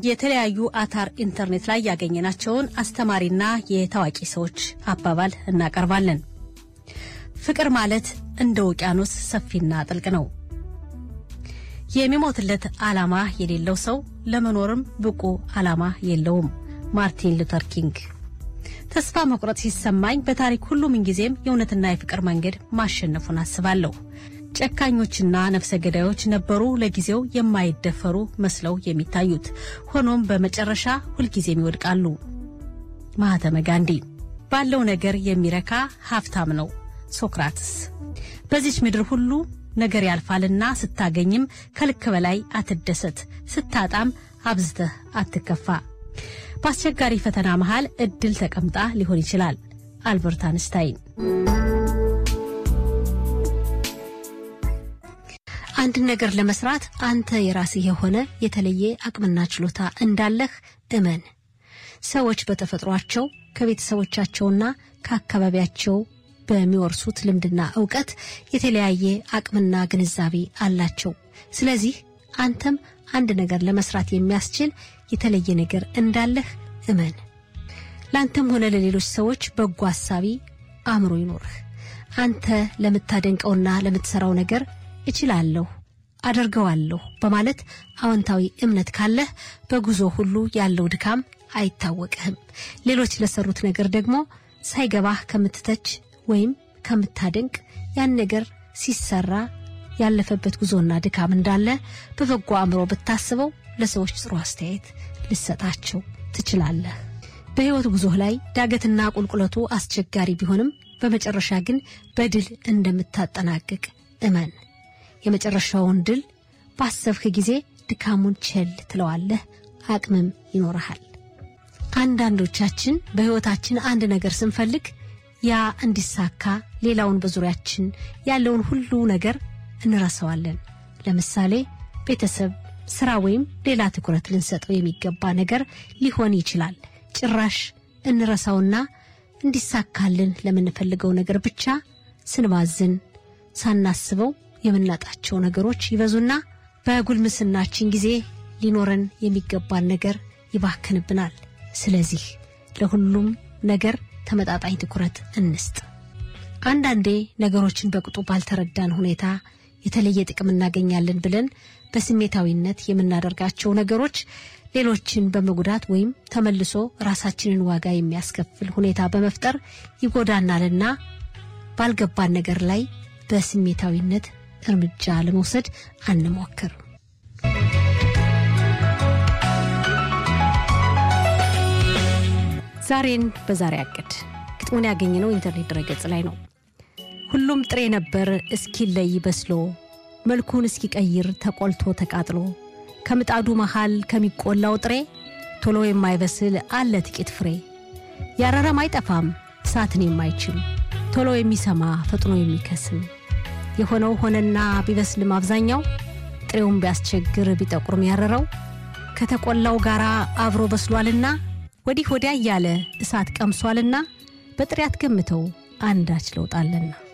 የተለያዩ አታር ኢንተርኔት ላይ ያገኘናቸውን አስተማሪና የታዋቂ ሰዎች አባባል እናቀርባለን። ፍቅር ማለት እንደ ውቅያኖስ ሰፊና ጥልቅ ነው። የሚሞትለት ዓላማ የሌለው ሰው ለመኖርም ብቁ ዓላማ የለውም። ማርቲን ሉተር ኪንግ። ተስፋ መቁረጥ ሲሰማኝ በታሪክ ሁሉ ምንጊዜም የእውነትና የፍቅር መንገድ ማሸነፉን አስባለሁ። ጨካኞችና ነፍሰ ገዳዮች ነበሩ ለጊዜው የማይደፈሩ መስለው የሚታዩት፣ ሆኖም በመጨረሻ ሁልጊዜም ይወድቃሉ። ማህተመ ጋንዲ። ባለው ነገር የሚረካ ሀብታም ነው። ሶክራትስ። በዚች ምድር ሁሉ ነገር ያልፋልና ስታገኝም ከልክ በላይ አትደሰት፣ ስታጣም አብዝተህ አትከፋ። በአስቸጋሪ ፈተና መሃል እድል ተቀምጣ ሊሆን ይችላል። አልበርት አንስታይን። አንድን ነገር ለመስራት አንተ የራስህ የሆነ የተለየ አቅምና ችሎታ እንዳለህ እመን። ሰዎች በተፈጥሯቸው ከቤተሰቦቻቸውና ከአካባቢያቸው በሚወርሱት ልምድና እውቀት የተለያየ አቅምና ግንዛቤ አላቸው። ስለዚህ አንተም አንድ ነገር ለመስራት የሚያስችል የተለየ ነገር እንዳለህ እመን። ለአንተም ሆነ ለሌሎች ሰዎች በጎ አሳቢ አእምሮ ይኖርህ። አንተ ለምታደንቀውና ለምትሰራው ነገር እችላለሁ፣ አደርገዋለሁ በማለት አዎንታዊ እምነት ካለህ በጉዞ ሁሉ ያለው ድካም አይታወቅህም። ሌሎች ለሰሩት ነገር ደግሞ ሳይገባህ ከምትተች ወይም ከምታደንቅ ያን ነገር ሲሰራ ያለፈበት ጉዞና ድካም እንዳለ በበጎ አእምሮ ብታስበው ለሰዎች ጥሩ አስተያየት ልሰጣቸው ትችላለህ። በሕይወት ጉዞህ ላይ ዳገትና ቁልቁለቱ አስቸጋሪ ቢሆንም በመጨረሻ ግን በድል እንደምታጠናቅቅ እመን። የመጨረሻውን ድል ባሰብክ ጊዜ ድካሙን ቸል ትለዋለህ፣ አቅምም ይኖርሃል። አንዳንዶቻችን በሕይወታችን አንድ ነገር ስንፈልግ ያ እንዲሳካ ሌላውን በዙሪያችን ያለውን ሁሉ ነገር እንረሳዋለን። ለምሳሌ ቤተሰብ፣ ስራ ወይም ሌላ ትኩረት ልንሰጠው የሚገባ ነገር ሊሆን ይችላል። ጭራሽ እንረሳውና እንዲሳካልን ለምንፈልገው ነገር ብቻ ስንባዝን ሳናስበው የምናጣቸው ነገሮች ይበዙና በጉልምስናችን ጊዜ ሊኖረን የሚገባን ነገር ይባክንብናል። ስለዚህ ለሁሉም ነገር ተመጣጣኝ ትኩረት እንስጥ። አንዳንዴ ነገሮችን በቅጡ ባልተረዳን ሁኔታ የተለየ ጥቅም እናገኛለን ብለን በስሜታዊነት የምናደርጋቸው ነገሮች ሌሎችን በመጉዳት ወይም ተመልሶ ራሳችንን ዋጋ የሚያስከፍል ሁኔታ በመፍጠር ይጎዳናልና ባልገባን ነገር ላይ በስሜታዊነት እርምጃ ለመውሰድ አንሞክር። ዛሬን በዛሬ አቅድ ግጥሙን ያገኘነው ኢንተርኔት ድረገጽ ላይ ነው። ሁሉም ጥሬ ነበር እስኪለይ በስሎ መልኩን እስኪቀይር ተቆልቶ ተቃጥሎ ከምጣዱ መሃል ከሚቆላው ጥሬ ቶሎ የማይበስል አለ ጥቂት ፍሬ ያረረም አይጠፋም እሳትን የማይችል ቶሎ የሚሰማ ፈጥኖ የሚከስም የሆነው ሆነና ቢበስልም አብዛኛው ጥሬውን ቢያስቸግር ቢጠቁርም ያረረው ከተቆላው ጋር አብሮ በስሏልና ወዲህ ወዲያ እያለ እሳት ቀምሷልና በጥሬ አትገምተው አንዳች ለውጣለና